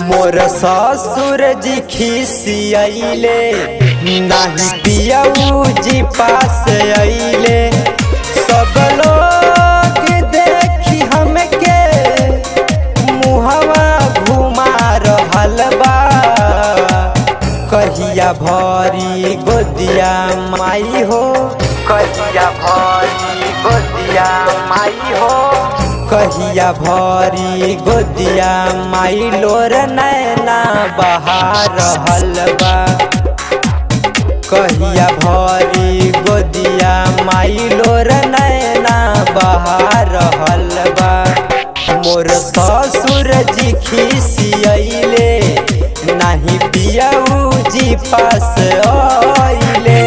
मोर ससुर जी खिसियले नाही पियऊ जी पास अइले सब लोग देखी हमके मुहवा घुमा रहल बा कहिया भरी गोदिया माई हो कहिया भरी गोदिया माई हो कहिया भरी गोदिया माई लोर नैना बहा रहल बा कहिया भरी गोदिया माई लोर नैना बहा रहल बा मोर ससुर जी खिसियले नाही पियऊ जी पास आइले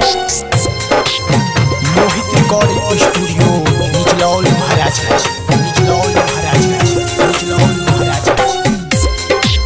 मोहित रिकॉर्डिंग स्टूडियो निचलौल महाराजगंज निचलौल महाराजगंज निचलौल महाराजगंज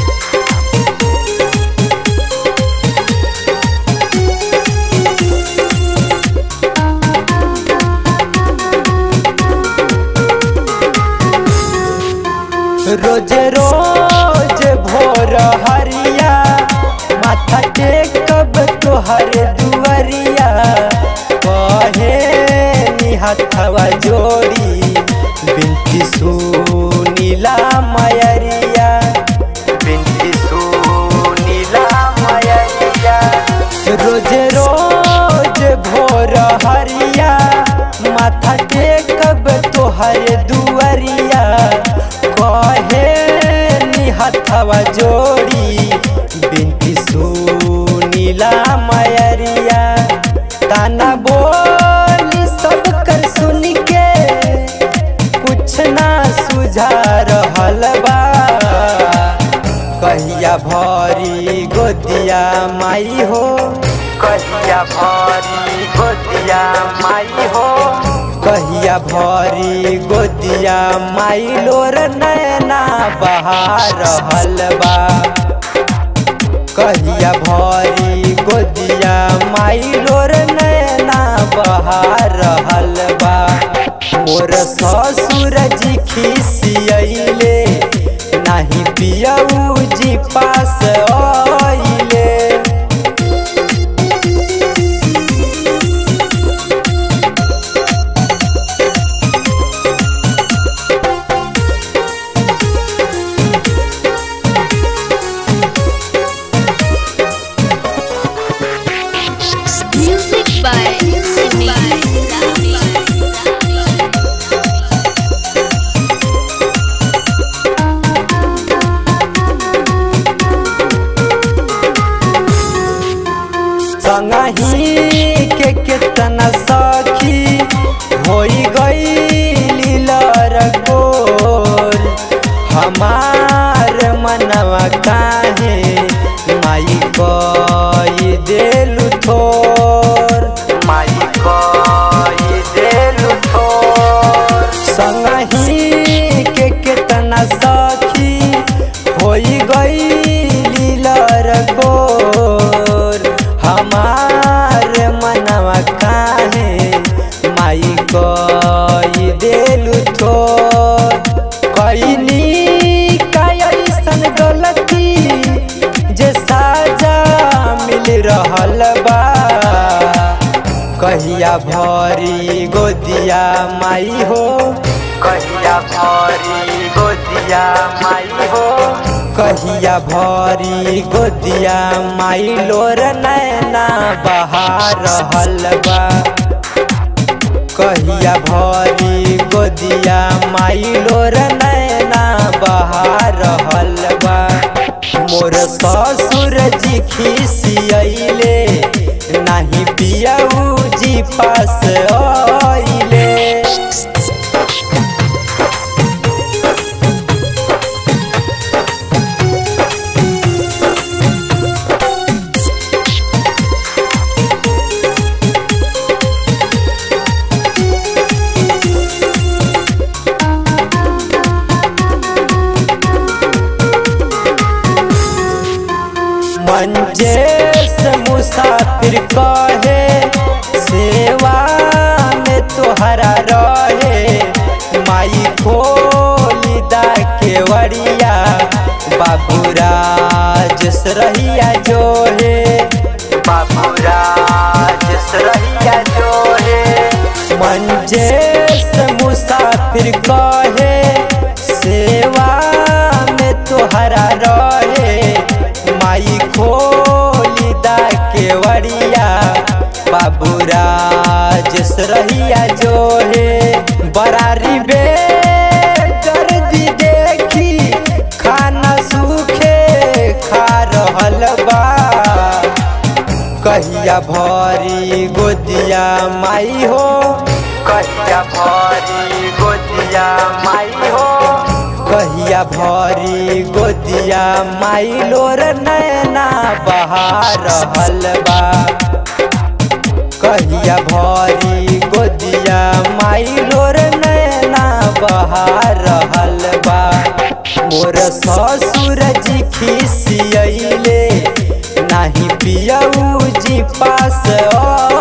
रोज रोज भोर हरिया माथा टेकब तोहर दुआरिया कहे निहथवा जोड़ी बिनती सुनीला मयरिया बिनती सुनीला मयरिया रोज रोज भोर हरिया माथा टेकब तोहर दुआरिया कहे निहथवा जोड़ी बिनती सुनीला मयरिया ताना बोली सब कर सुन के कुछ ना सुझा रहल बा कहिया भरी गोदिया माई हो कहिया भरी गोदिया माई हो कहिया भरी गोदिया माई लोर नैना बहा रहल बा कहिया भरी गोदिया माई लोर नैना बहा रहल बा मोर ससुर जी खिसियले नाही पियऊ जी पास आइले Music by Simi. संगही के केतना सखी होई गई लरकोर हमार मनवा काहे माई कई देलु थोर माई कई देलु थोर संगही के केतना सखी होई गई लरकोर हमार मनवा काहे माई कई देलु थोर कैनी कैसन गलती जे साजा मिल रहल बा कहिया भरी गोदिया माई हो कहिया भरी गोदिया माई हो कहिया भरी गोदिया माई लोर नैना बहा रहल बा कहिया भरी गोदिया माई लोर नैना बहा रहल बा मोर ससुर जी खिसियले नाही पियऊ जी पास आइले मंजेश मुसाफिर कहे सेवा में तोहरा रहे माई खोली दा केवड़िया बाबूराज सरहिया जो है बाबूराज सरहिया जो है मंजेश मुसाफिर कहे सेवा में तोहरा रहे माई खोली दा केवड़िया बाबूराज सरहिया जो है बरारी बे दर्दी देखी खाना सूखे खा रहल बा कहिया भरी गोदिया माई हो कहिया भरी गोदिया माई हो कहिया भरी गोदिया माई लोर नैना बहा रहल बा कहिया भरी गोदिया माई लोर नैना बहा रहल बा मोर ससुर जी खिसियले नाही पियऊ जी पास